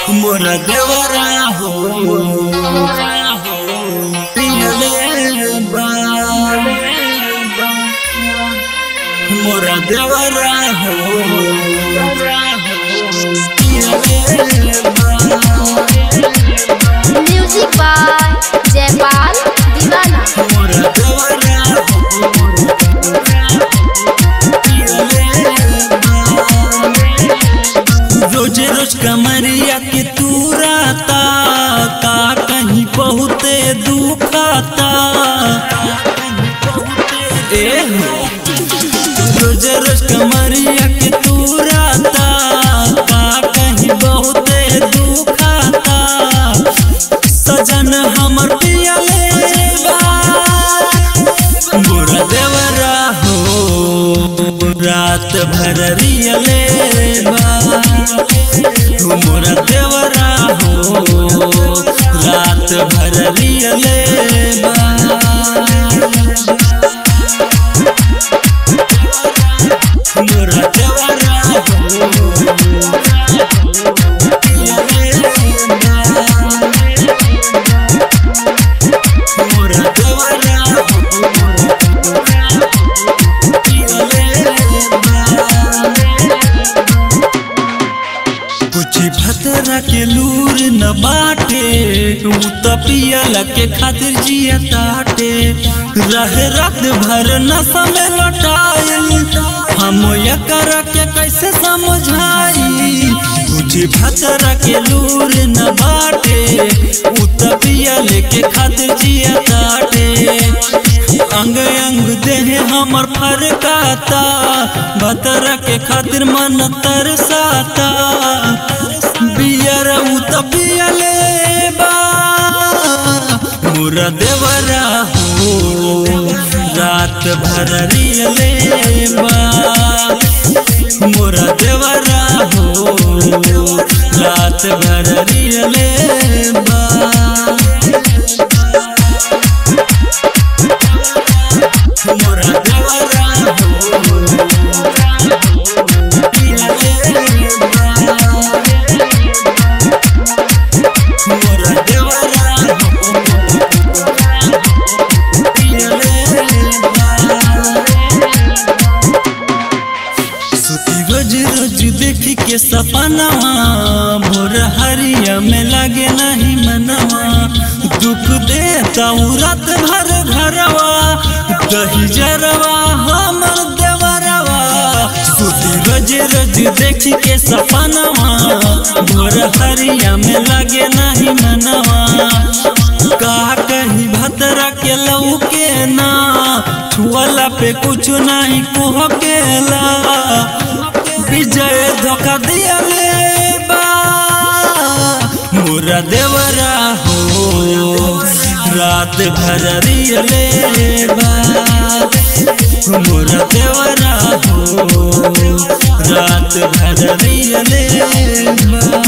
मोर देवरा हो पियले बा मोर देवरा हो पियले बा म्यूजिक बाय जयपाल दीवाना मोर देवरा हो रोज रोज कमरिया के तूराता का कहीं बहुते दुखाता ए हो रोज रोज कमरिया के तूराता का कहीं बहुते दुखाता सजन हमर पियले बा मोरा देवरा हो रात भर रियले बा तू मोरा देवरा हो रात भर रियले बा मोरा देवरा हो रियले बा मोरा देवरा कुछ भतरा के लूर न बाटे ऊ त पियल के खातिर जिया ताटे रहे रात भर न समय लौटाइल हम कर के कैसे समझाई कुछ भतरा के लूर न बाटे ऊ त पियल के खातिर जिया ताटे अंग अंग देह हमर फरकाता भतरा के खातिर मन तरसाता बियर उ त पियले बा मोरा देवरा हो रात भर रियले बा मोरा देवरा हो रात भर रियले बा मोरा देवरा हो पियले बा मोरा देवरा हो पियले बा सुती रोज रोज देखी के सपनवा भोर हरिया में लगे नहीं मनवा दुख देता हूँ रात भर घरवा दही जरवा हमर देवरवा सुती रोज रोज देखी के सपनवा भोर हरिया में लगे नहीं मनवा का कहीं भतरा के लऊ के ना छुअला पे कुछ नहीं कुह केला विजय धोखा दिया ले बा मोरा देवरा हो रात भर रियले बा मोरा देवरा हो रात भर रियले बा